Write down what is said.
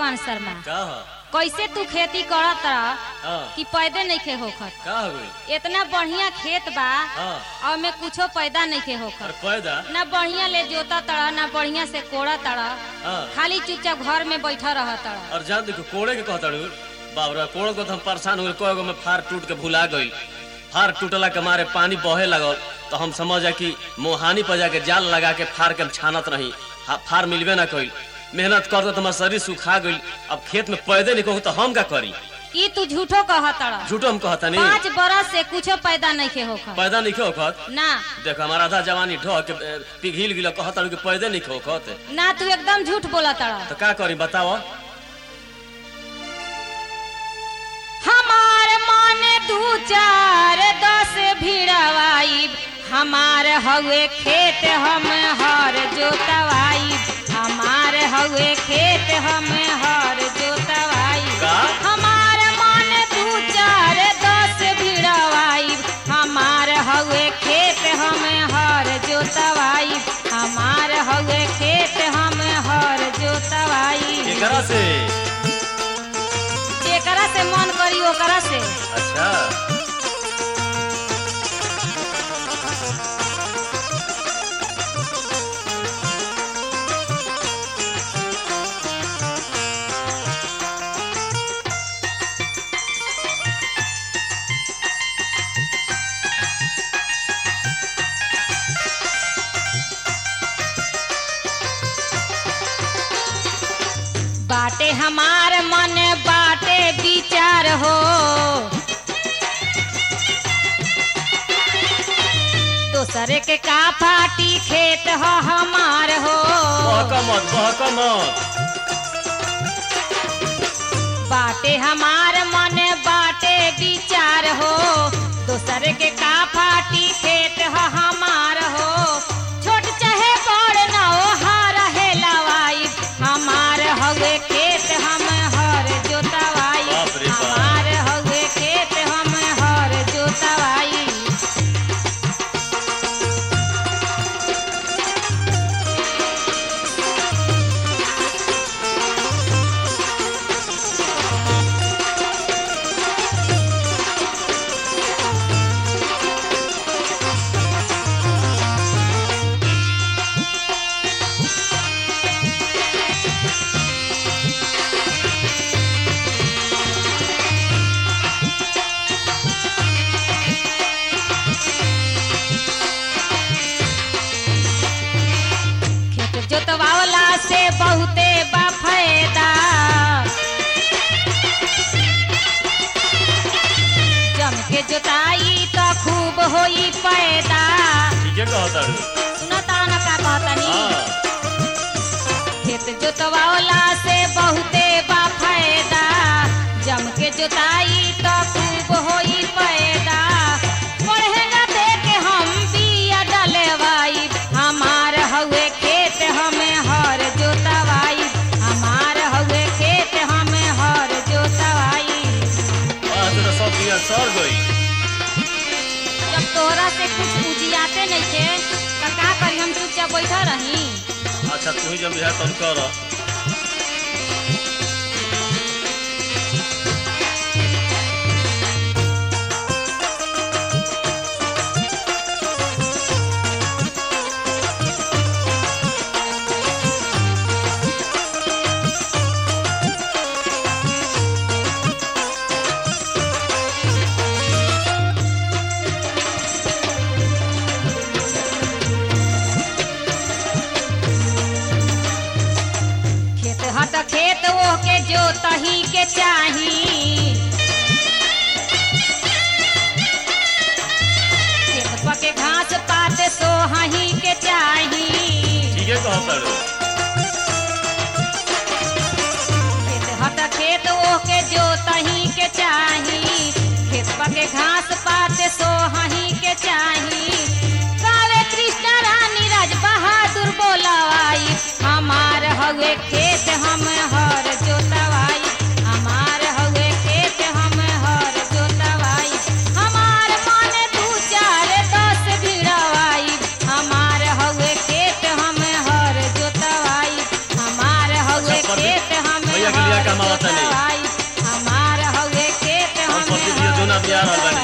चंद्रभान शर्मा का ह कैसे तू खेती करत रह हाँ कि पैदे नइखे होखत का हो गई इतना बढ़िया खेत बा हाँ और में कुछो पैदा नइखे और होखत पैदा ना बढ़िया ले जोता तड़ा ना बढ़िया से कोड़ा तड़ा हाँ खाली चुपचाप घर में बैठा रह तड़ा और जान देखो कोड़े के कहता रू बाप रे कोड़ को तो हम परेशान हो गए कोई में फार टूट के भुला गई फार टूटला के मारे पानी बहे लगल तो हम समझ जा कि मोहानी पर जाके जाल लगा के फार के हम छानत रही हा- फार मिलबे ना कइल मेहनत करते तो हमार शरीर सुखा गइल अब खेत में पैदे नहीं कहूँ तो हम का करी ई तू झूठो कह तड़ा झूठो हम कहता नहीं पाँच बरस से कुछो पैदा नइखे होखत पैदा नहीं खोखत ना देखो हमारा आधा जवानी ढह के ए, पिघिल गिला कहता कि पैदे नहीं खोखत ना तू एकदम झूठ बोला तड़ा तो का करी बताओ हमार मन दू चार दस भिड़वाई हमार हवे खेत हम हर जोतवाई हमार हवे खेत हम हर जोतवाई का? हमार मन दू चार दस भिड़वाई हमार हवे खेत हम हर जोतवाई हमार हवे खेत हम हर जोतवाई एकरा से जेकरा से मन करी ओकरा से अच्छा बाटे हमार मन बाटे विचार हो दोसरे के का फाटी खेत हो हमार हो बहक मत बहक मत बाटे हमार मन बाटे विचार हो दोसरे के का फाटी खेत हो हमार हो छोट चाहे बड़ न हो हार है लवाई हमार हवे खेत हम हर जोतवाई बाप रे बाप। हमार हवे खेत हम हर जोतवाई खेत जोतवावला से बहुते बा फायदा जम के जोताई तो खूब होई पैदा ठीक है कहता रू सुनता न का कहतनी हाँ खेत जोतवावला से बहुते बा फायदा जम के जोताई तो खूब होई पैदा पढ़ेगा दे के हम बिया डलेवाई हमार हवे खेत हमें हर जोतवाई हमार हवे खेत हमें हर जोतवाई आज तो सब दिया सर गई जब तोहरा से कुछ उजियाते नहीं थे तो का करी हम चुपचाप बैठा रही अच्छा तू ही जब बिहार तब कर खेत हट खेत वो के जोतही के चाही खेत पके घास पात सोहही के चाही ठीक है कहता रू खेत हट खेत वो के जोतही के चाही खेत पके घास पात सोहही के चाही कावे कृष्ण रानी राज बहादुर बोलवाई हमार हवे खेत हम हर जोतवाई हमार हवे खेत हम हर जोतवाई हमार मन दू चार दस भिड़वाई हमार हवे खेत हम हर जोतवाई हमार हवे अच्छा, प्रदीप, खेत हम भैया के लिया हर बतिया रहल बानी